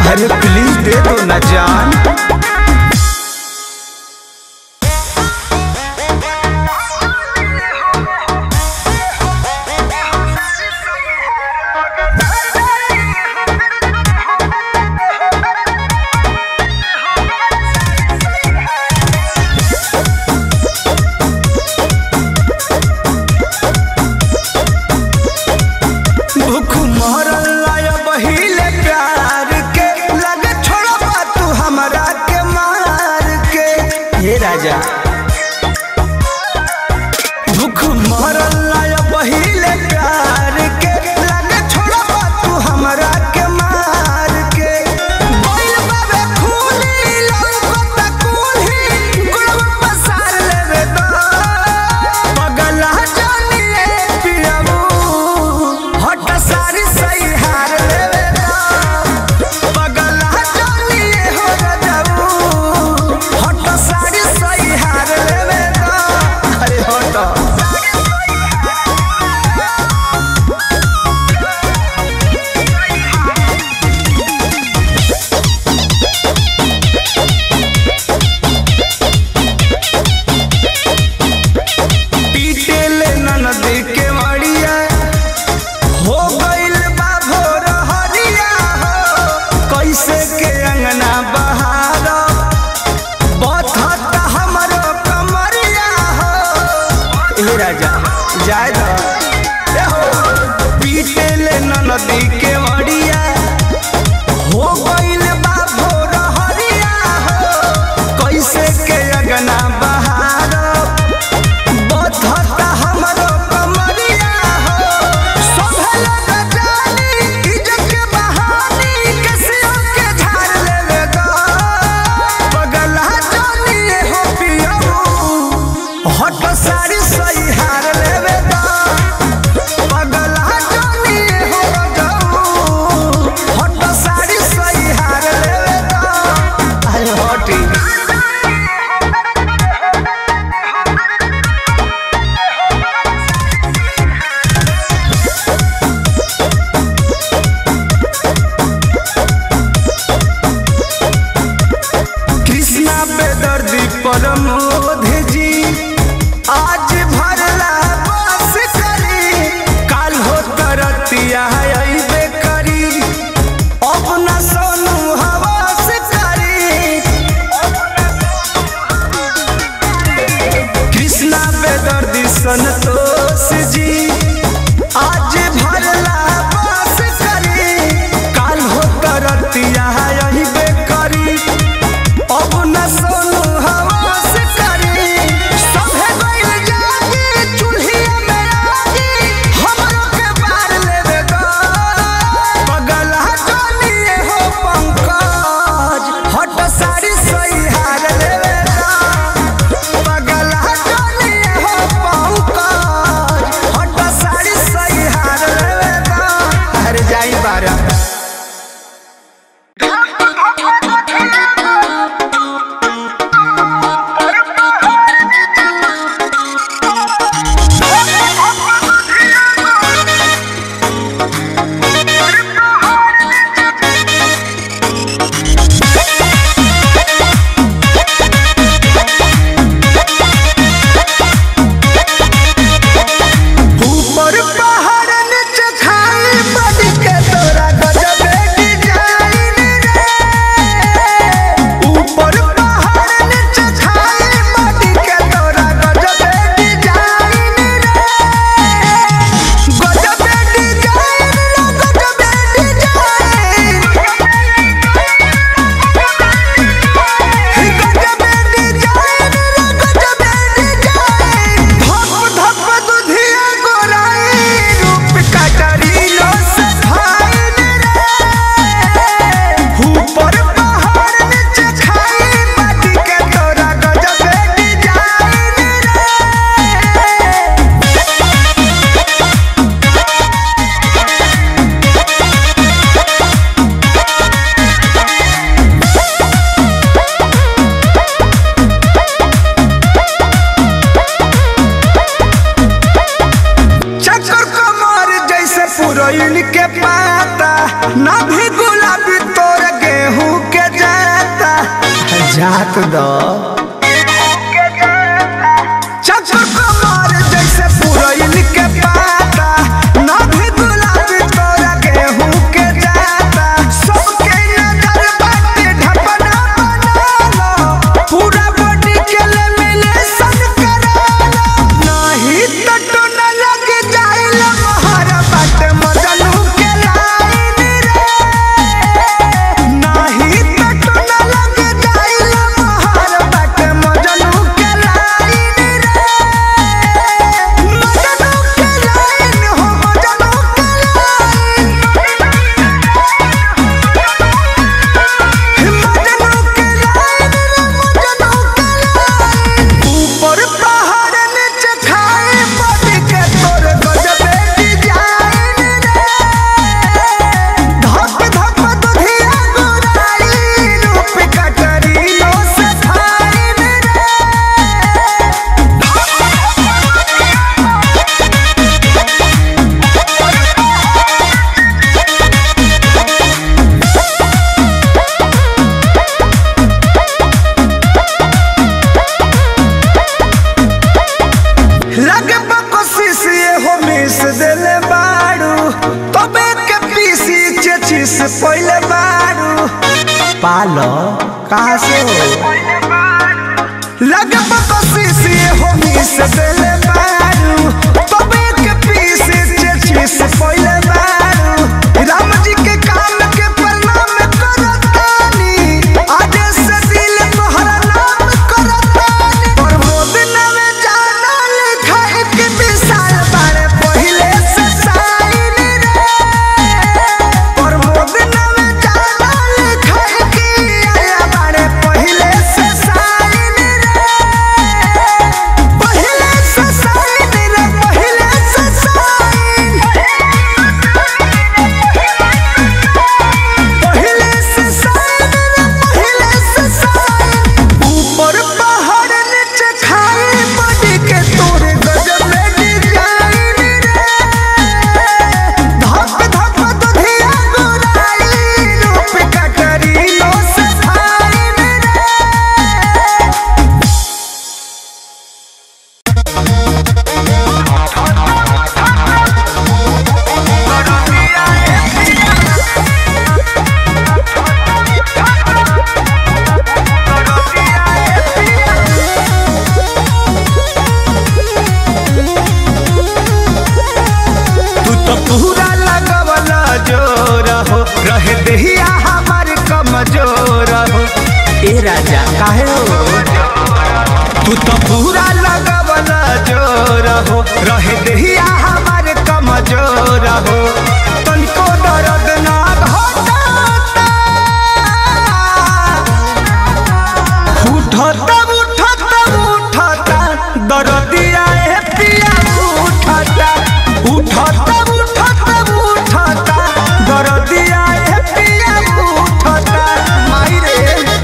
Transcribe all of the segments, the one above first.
अरे प्लीज दे दो ना जान भूख मरल लाया बहिले प्यार के लगे छोड़बा तू हमरा के मार के हे राजा भूख मरल लाया बहिले प्यार के लगे छोड़बा तू हमरा के मार के बोल बाबे खूनी लौकत कुल्ही गुड़वा पसार लेवे दा पगला जानिए पियाबू हट सारी सही हार लेवे दा पगला जानिए हो रजाऊ हट सारी सही हार लेवे दा अरे हट पीटे ले ननदी के मड़िया हो गइल बा भोर हरिया हो कैसे के अंगना बहार बथत हमरो कमरिया हो ए राजा जाय द ए हो पीटे ले ननदी के मड़िया हो गइल बा भोर हरिया हो कैसे के अंगना बहार बधता हमरो कमरिया हो सोभल गजानी इज्जत के बहानी कसियो के झाड़ लेवे गा पगला जानी हो पियो हट सारी सही हार लेवे गा पगला जानी हो जाऊ हट सारी सही हार लेवे गा अरे हटी कृष्णा बेदर्दी परमोध जी आज भरला बस करी काल हो तरतिया अइबे करी अपना सोनू हवस करी कृष्णा बेदर्दी संतोष जी आज भरला बस करी काल हो तरतिया अइबे करी अब न सोनू हवास करी सभे गइल जागी चूल्हिया में आगी हमरो के बार लेवे गा पगला जानिए हो पंकज हट सारी सही हार लेवे गा पगला जानिए हो पंकज हट सारी सही हार लेवे गा अरे जाई बारा ऊपर पहाड़ नीचे खाई बन के तोरा गजबे डिजाइन रे ऊपर पहाड़ नीचे खाई बन के तोरा गजबे डिजाइन रे गजबे डिजाइन रे गजबे डिजाइन गजबे डिजाइन रे गजबे डिजाइन धप धप दुधिया गोराई रूप कटरीलो से फाइन रे ऊपर पहाड़ नीचे खाई माटी के तोरा गजबे डिजाइन रे चक्कर कमर जैसे पुरैन के पाता ना भी गुलाबी तोर झाक द चक्कर कमर जैसे पुरैन के पाता ना भी गुलाबी तोरा गेहूं के जाता सबके नजर बाटे ढपना बनाना पूरा बॉडी के ले मिले सन कराना नहीं तो तो न लग जाइल मोहर बाटे मजनू के लाइन रे नहीं तो तो न लग जाइल मोहर बाटे मजनू के लाइन रे मजनू के लाइन हो मजनू के लाइन मजनू के लाइन रे मजनू के लाइन ऊपर पहाड़ नीचे खाए बॉडी के तोर गजबे डिजाइन रे धक धक दुधिया गुराई रूप कटरी लो से फाइन रे लगे कोशिश ये हो मिस देले बाड़ू तबे के पीसी चेची से पहले बाड़ू पालो कहाँ से हो लगे कोशिश ये हो मिस देले बाड़ू तबे के पीसी चेची से पहले बाड़ू राम जी के काम के प्रणाम करतानी आज से दिल तोहरा नाम करतानी प्रमोद नामे जाना लिखा एक विशाल बारे पहिले से साइन रे प्रमोद नामे जाना लिखा एक आया बारे पहिले से साइन रे पहिले से साइन रे पहिले से साइन पहिले से साइन रे पहिले से साइन ऊपर पहाड़ नीचे खाए बॉडी के तोरे गजब में डिजाइन रे धक धक दुधिया गुराई रूप कटरी लो से फाइन रे तू तो पूरा लगवला जोर हो रहे देहिया हमार कमजोर हो ए राजा काहे हो तू तो पूरा लगवला जोर हो रहे देहिया हमार कमजोर हो तनिको दर्द ना घटाता उठता उठता उठता दर्दिया ए पिया उठता उठता उठता उठता दर्दिया ए पिया उठता माई रे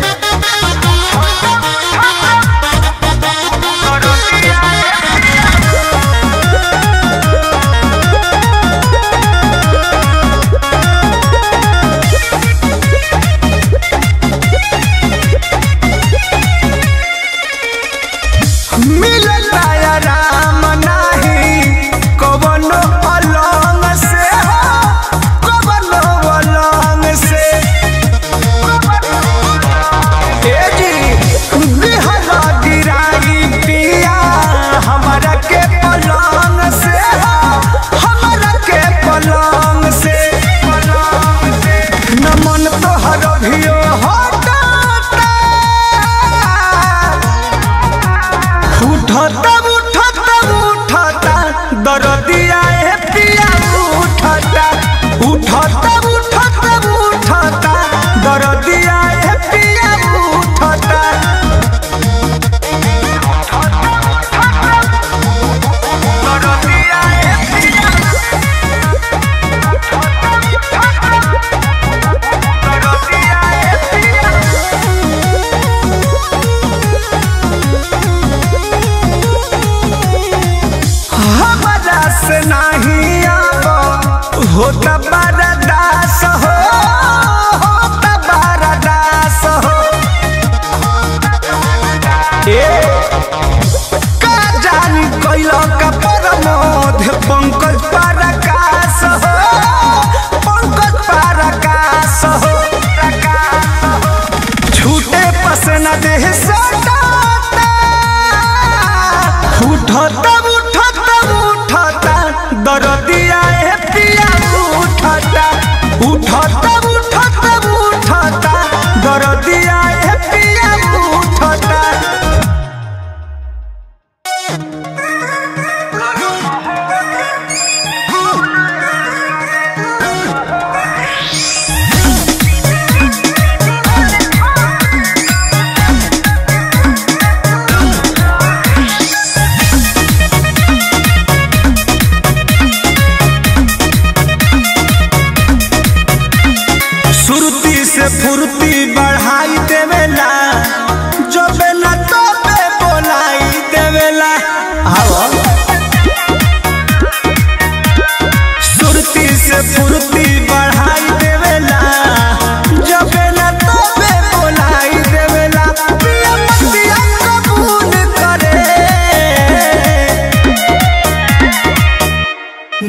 मिलता या राम नाही कवनो अलंग से हो कवनो अलंग से ए जी बिहरा गिराई पिया हमरा के पलंग से हो हमरा के पलंग से न मन तोहर भियो हटाता उठता उठता उठता दर्दिया ए पिया उठता उठता उठता उठता दर्दिया ए पिया उठता हमरा से नहीं आब होता बड़ा दास हो होता बड़ा दास हो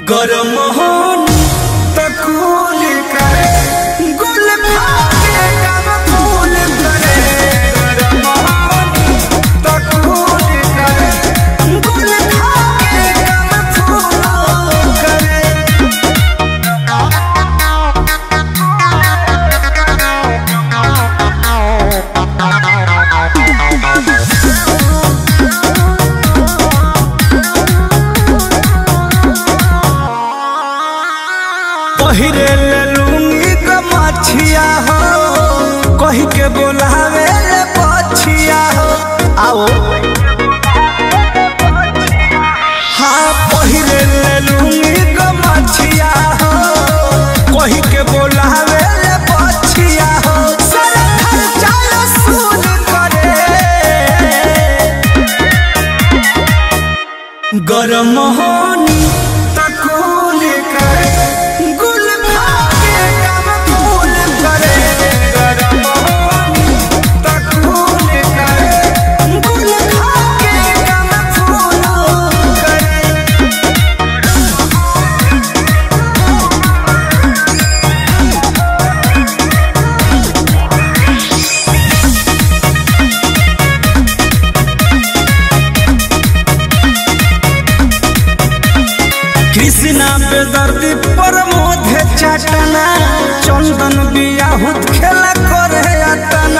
गरम होनी त कूल करे गुल फाके कम फूल करे गरम होनी त कूल करे गुल फाके कम फूल करे पहिरे ले लुंगी क मछिया हो कही के बोलावे ले पछिया हो आओ हाँ पहिरे ले लुंगी क मछिया हो कही के बोलावे ले पछिया हो सारा खर्चा रसूल करे गरम होनी तकूल करे गुल फाके कम फूल करे गरम होनी तकूल करे गुल फाके कम फूल करे कृष्णा बेदर्दी परमोधे चाटना चंदन बियाहुत खेला करे अटना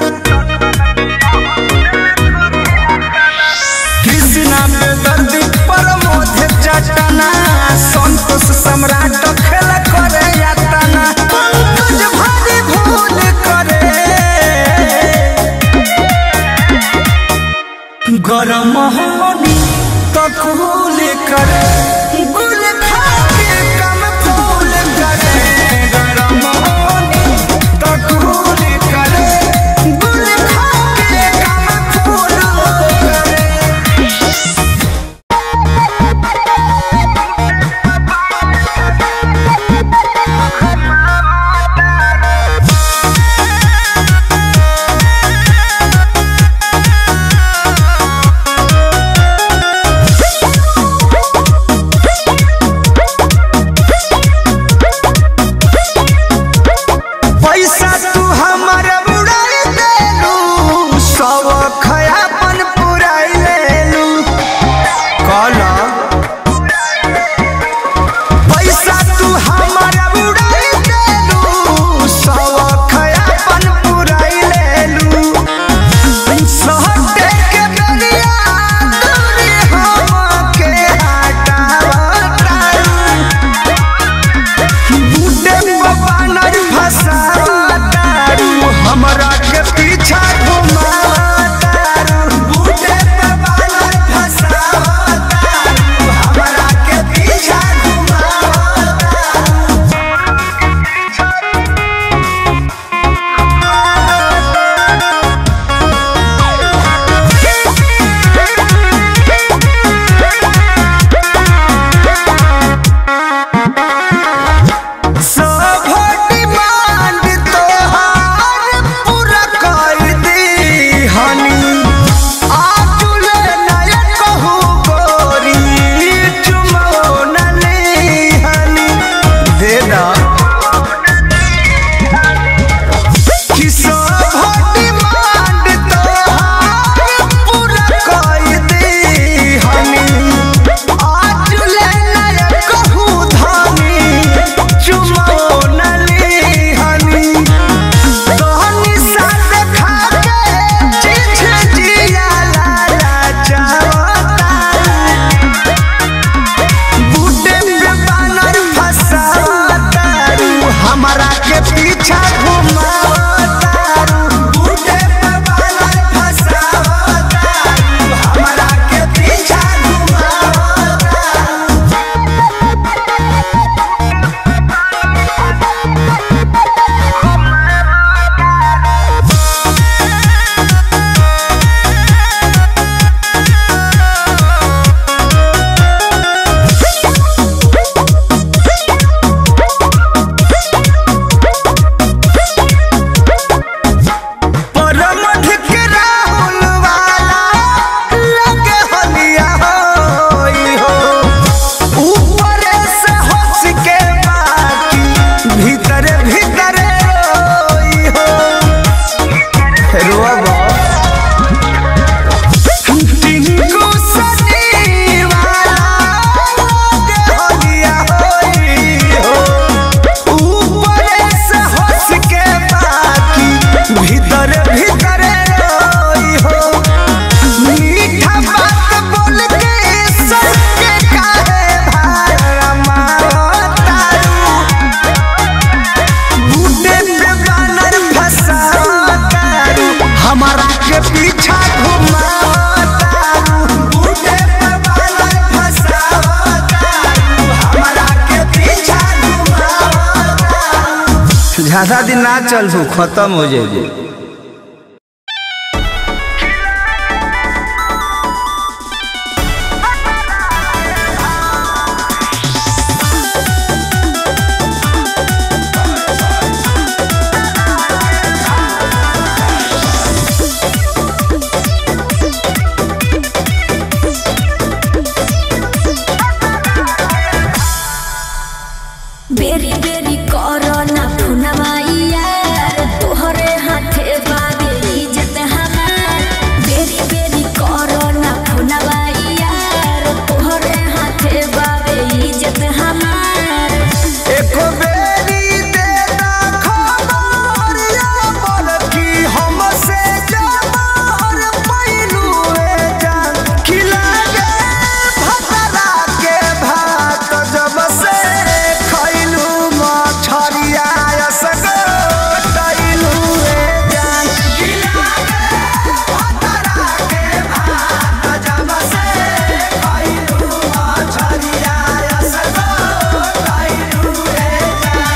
कृष्णा बेदर्दी परमोधे चाटना संतोष सम्राट खेला करे अटना पंकज भारी भूल करे गरम होनी तो कूल करे गुल खाके कम फूल करे गरम होनी तो कूल करे गुल खाके कम फूल करे ज्यादा दिन ना चलबू खत्म हो जाएगी बेरी बेरी करना फुनवाइया तोहरे हाथे बाबे इज्जत हमार बेरी बेरी करना फुनवाइया तोहरे हाथे बाबे इज्जत हमार एको बेरी दे दा खबर या बोल की हमसे जबर पैलू ए जान खिला गे भतरा के भात जब से खैलू मछरिया असगो टैलू ए जान खिला गे भतरा के भात जब से खैलू मछरिया असगो टैलू ए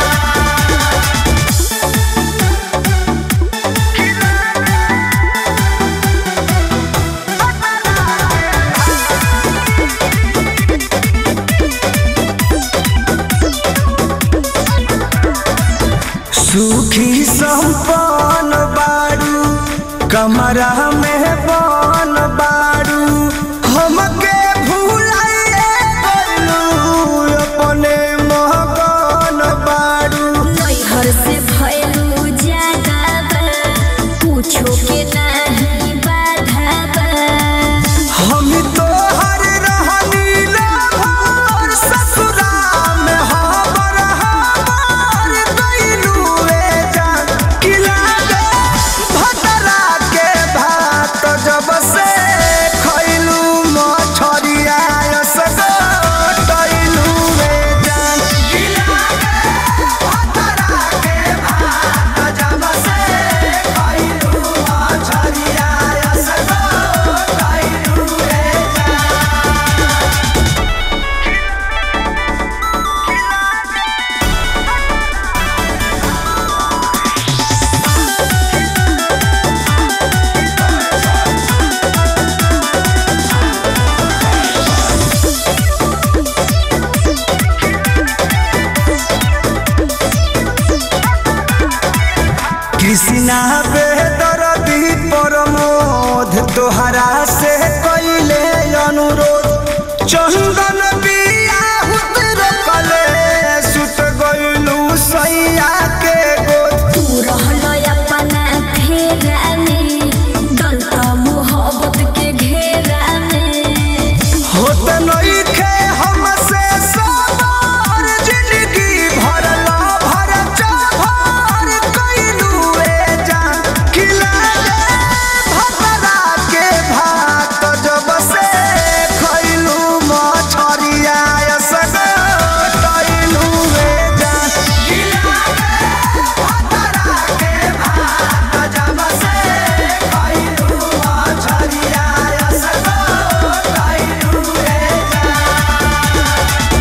सुखी संपन्न बारू कमरा में बन बारू हमके भूलाइए गइलू अपने महगन बारू नैहर से भयलू ज्यादा बा पूछो के नहीं बाधा बा हम तो हर रहनी भर ससुरा में हबर हबर गइलू ए जान किला दे भतरा के भात जब से खइलू मछरिया असगो टइलू ए जान किला दे भतरा के भात जब से खइलू मछरिया असगो टइलू ए कृष्णा बेदरदी प्रमोद तोहरा से कैले अनुरोध चंदन बियाहुत रोकले सुत गइलू सैया के गोद तू रहलो अपना फेरा में डलता मोहब्बत के घेरा में होत नइखे हमसे सवार जिंदगी भरला भर चाभर कइलू ए जान खिला दे भतरा के भात जब से खइलू मछरिया असगो टइलू ए जान खिला दे भतरा के भात जब से खइलू मछरिया असगो टइलू ए जान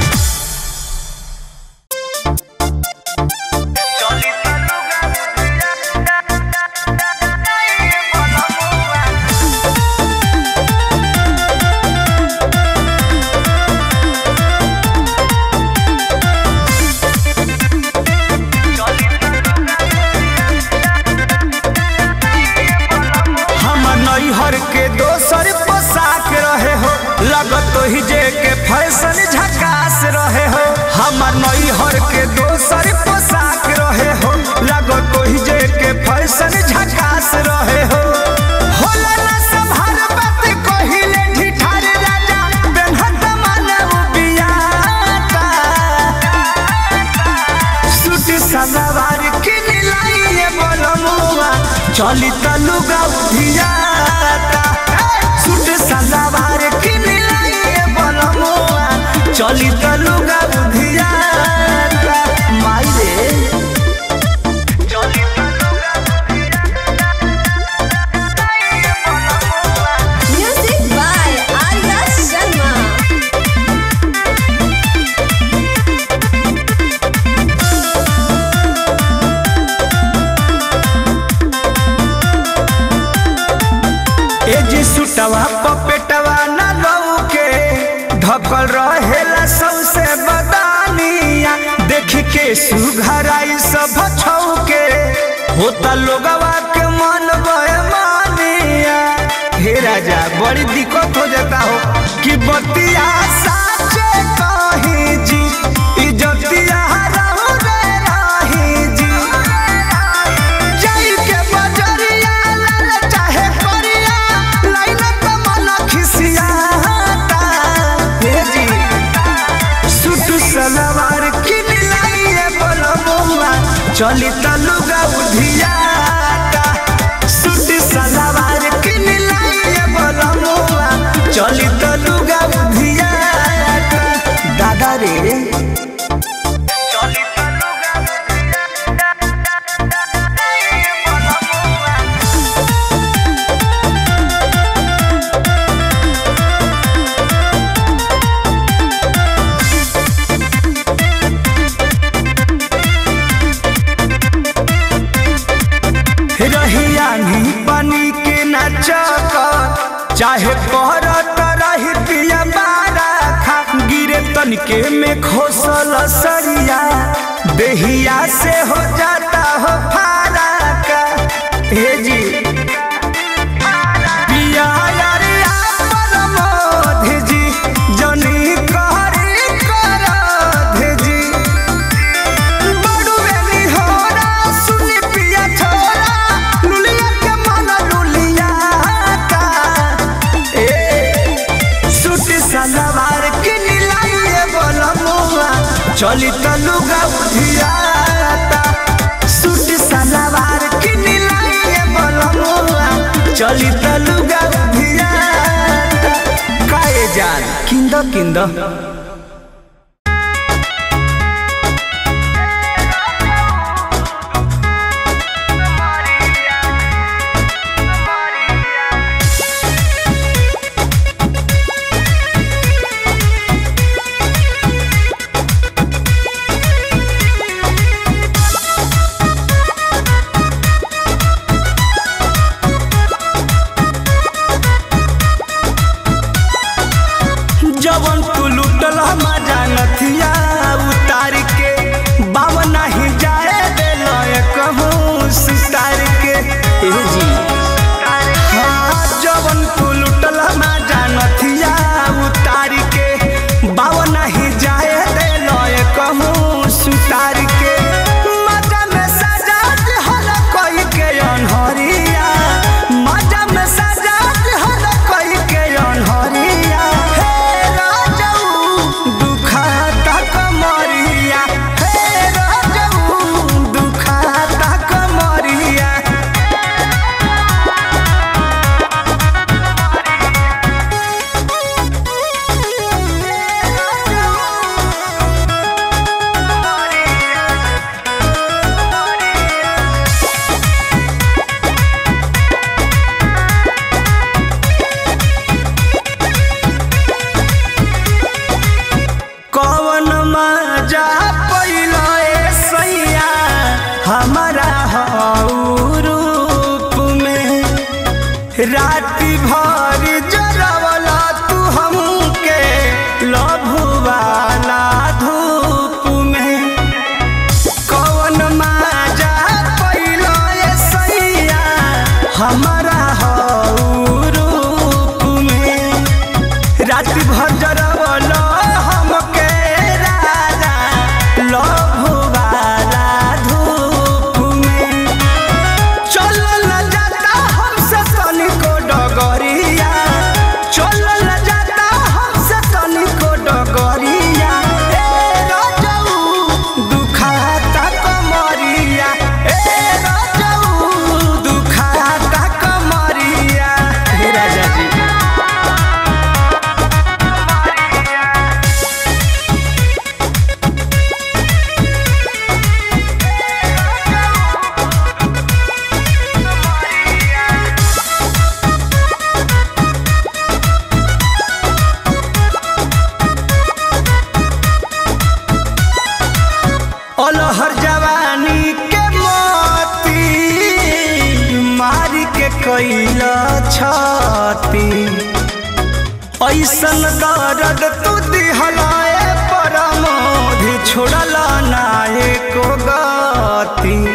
हम नैहर के दोसर पोशाक रहे हो लगत ही जे के फैशन झकास रहे हो हमर नैहर के दोसर पोशाक रहे हो लगत ही जे के फैशन झकास रहे हो होला ना संभार बात कहिले ठिठार राजा बेनहत मानव बियाता सूट सलवार किन लाइए बोलमुआ चली तलुगा उधियाता सूट सलवार किन लाइए बोलमुआ चली तलुगा उधियाता माई रे म्यूजिक बाय आर्या शर्मा के सुघराई सब छौके होता लोगवा के मन मानिया हे राजा बड़ी दिक्कत हो जाता हो कि बतिया साचे कही जी इज्जतिया रहू रे राही जी जाई के बजरिया लाल चाहे करिया लाइन त मन खिसियाता हे जी सूट सलवार किन लाइए बोलबुआ चली तलुगा उधियाता सूट सलवार किन लाइए बोलबुआ चली तलुगा उधियाता दादा रे चली तलुगा रहिया नहीं पानी के नाचक चाहे पहरत रही पिया बारा खा गिरे तनके में खोसल सरिया देहिया से हो जाता हो फारा का हे जी पिया यारिया परमोध जी जनी कहरी करध जी बड़ुए निहोरा सुनी पिया छोरा लुलिया के मन लुलिया का ए सूट सलवार के नीलाइए बोलमुआ चली तलुगा उधियाता सूट सलवार के नीलाइए बोलमुआ चली तलुगा उधियाता काए जान किंद किंद जवन तू लुटल मजा नथिया उतार के बाबा नहीं जाए दिल कहूँ सितार के ए जी हाँ जवन तू लुटल मजा नथिया उतार के बाबा नहीं जाए दिल कहूँ सुतार के मजा में सजा हल कोई के अनहरिया मजा में सजा हल कोई के अनहरिया हे राजऊ दुखाता कमरिया हे राजऊ दुखाता कमरिया कौन मजा पैला ए सैया हमारा हऊ रूप में राति भर जरवला तू हमके लभुवाला धूप में कौन मजा पैला ए सैया हमारा हऊ रूप में रात भर जरवल हमके राजा लभुवाला धूप में चल न जाता हमसे तनिको डगरिया चल न जाता हमसे तनिको डगरिया ए राजऊ दुखाता कमरिया ए राजऊ दुखाता कमरिया हे राजा जी अलहर जवानी के मोती मारी के कैल छती ऐसन दर्द तू दिहलाए परमोधि छोड़ल नायक एको गति